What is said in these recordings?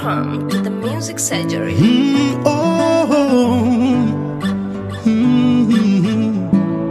Welcome to the Music Surgery. Mm, oh, mm.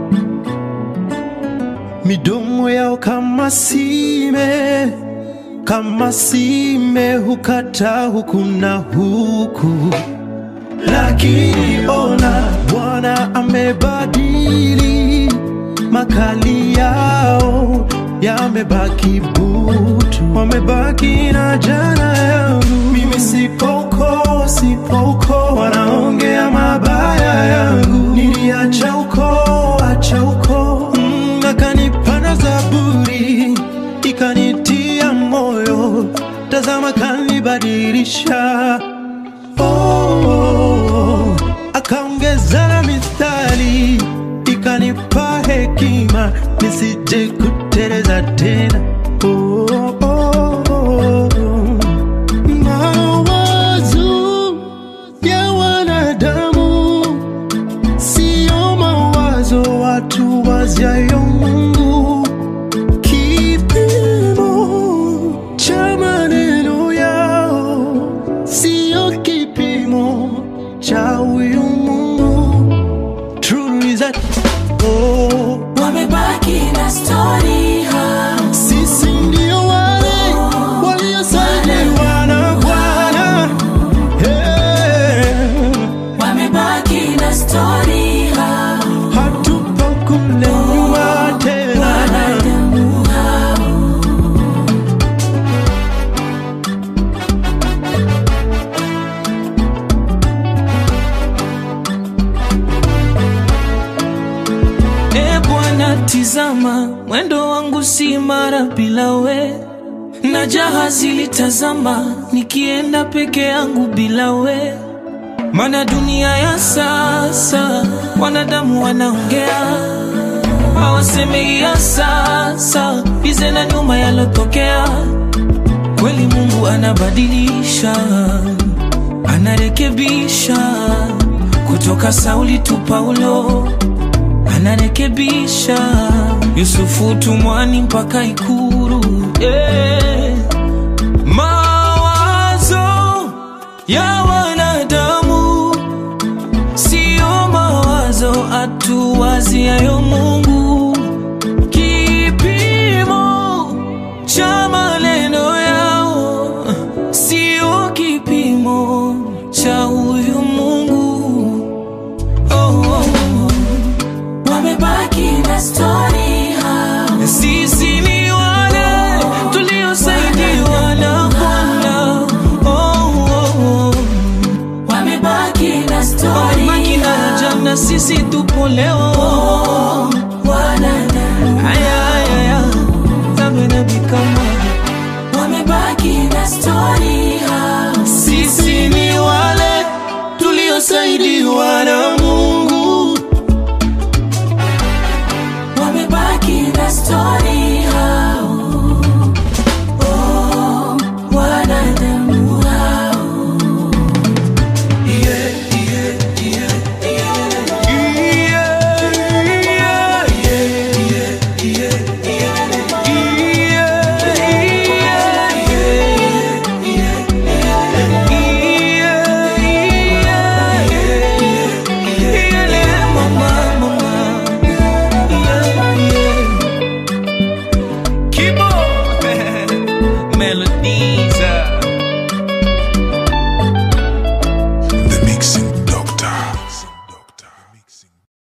Midomo yao kama sime, kama sime hukata huku na huku, lakini ona Bwana amebadili makali yao yamebaki butu, wamebaki na jana yangu. Mimi sipoko, sipoko, wanaongea mabaya yangu. Niliacha uko, acha uko, mm, akanipanda Zaburi ikanitia moyo, tazama kanibadilisha oh, akaongeza na mithali ikanipa hekima nisije kuteleza tena oh, oh, oh. Mawazo ya wanadamu sio mawazo watu waziayo Mungu kipimo cha maneno yao sio kipimo cha huyu Mungu. True is that oh, wamebaki na stori hao sisi ndio wale waliosaliwa na Bwana hey, wamebaki na stori hao hatupo kule nyuma tena. wanadamu hao E Bwana, tizama mwendo wangu si mara bila we, na jahazi litazama nikienda peke yangu bila we. Mana dunia ya sasa wanadamu wanaongea, hawaseme ya sasa bize na nyuma yalotokea. Kweli Mungu anabadilisha, anarekebisha kutoka Sauli tu Paulo anarekebisha Yusufu tumwani mpaka Ikuru yeah. Mawazo ya wanadamu sio mawazo atuwaziayo Mungu